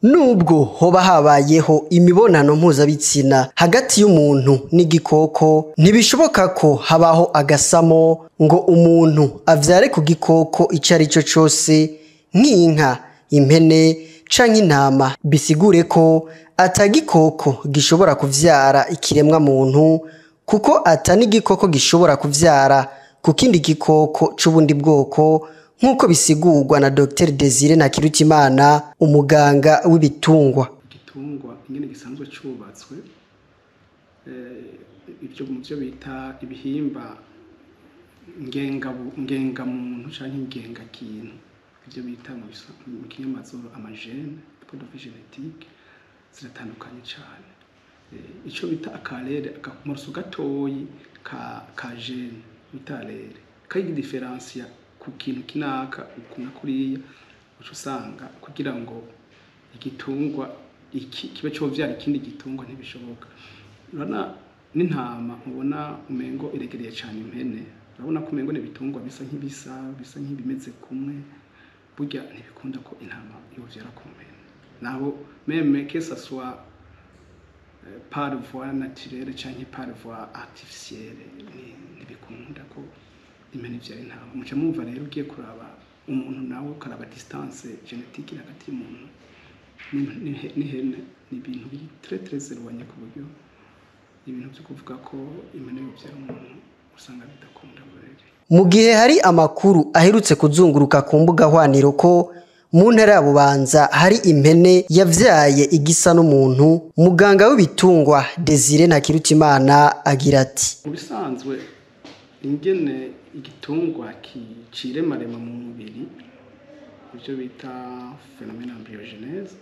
Nubwo hoba habayeho imibonano mpuzabitsina hagati y'umuntu n'igikoko ntibishoboka ko habaho agasamo ngo umuntu avyare ku gikoko ico ari co cose nk'inka, impene canke intama bisigure ko ata gikoko gishobora kuvyara ikiremwa muntu kuko ata n'igikoko gishobora kuvyara ku kindi gikoko c'ubundi bwoko nk'uko bisigurwa na Dr Desire Ntakirutimana umuganga w'ibitungwa. igitungwa ingene gisanzwe cubatswe eh, ivyo mu vyo bita ibihimba ngengabu- ngengamuntu canke ngengakintu ivyo bita mu bisa- mu kinyamazuru amagene code genetique ziratandukanye cane Eh, ico bita akarere akamoruso gatoyi ka ka gene bita rere kayigidiferansiya ku kintu kinaka uku na kuriya uca usanga kugira ngo igitungwa iki kibe covyara ikindi gitungwa ntibishoboka urabona n'intama ubona umengo iregereye cane impene urabona ko umengo n'ibitungwa bisa nk'ibisa bisa nk'ibimeze kumwe burya ntibikunda ko intama yovyara ku mpene naho meme que ça soit euh, par voie naturelle canke par voie artificielle ni- ntibikunda ko impene ivyara intama muca mwumva rero ugiye kuraba umuntu nawe ukaraba distance genetique iri hagati y'umuntu n'im- n'ihe- n'ihene ni ibintu biri très très éloigné ku buryo ibintu vyo kuvuga ko impene yovyara umuntu usanga bidakunda burere Mu gihe hari amakuru aherutse kuzunguruka ku mbuga hwaniro ko mu ntara ya Bubanza hari impene yavyaye igisa n'umuntu, muganga w'ibitungwa Desire Ntakirutimana agira ati mu bisanzwe ingene igitungwa kiciremarema mu mubiri ibyo bita phenomena embryogènese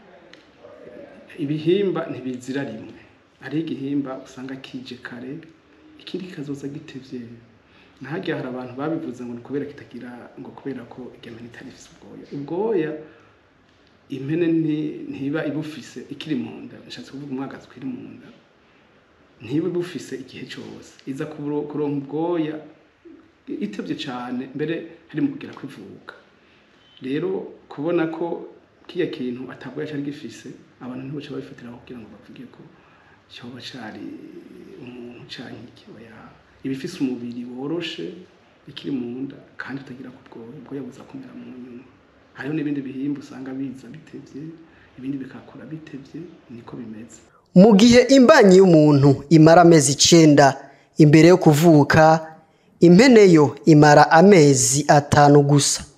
ibihimba ntibizira rimwe hariho igihimba usanga kije kare ikindi kikazoza gitevye nahajya hari abantu babivuze ngo ni kubera kitagira ngo kubera ko igemene itari ifise ubwoya ubwoya impene nti- ntiba ibufise ikiri mu nda nshatse kuvuga umwagazi ukiri mu nda ntibe bufise igihe cyose iza kuburo- kuronka ubwoya itevye cane mbere hari mu kugera kwivuka rero kubona ko kiya kintu atabwoya cari gifise abantu ntiboca babifatiraho kugira ngo bavuge ko cyoba cari umuntu canke iki oya ibifise umubiri woroshe ikiri mu nda kandi utagira ku bwoya ubwoya buza kumera mu nyuma hariho n'ibindi bihimba usanga biza bitevye ibindi bikakura bitevye niko bimeze mu gihe imbanyi y'umuntu imara amezi icenda imbere yo kuvuka impene yo imara amezi atanu gusa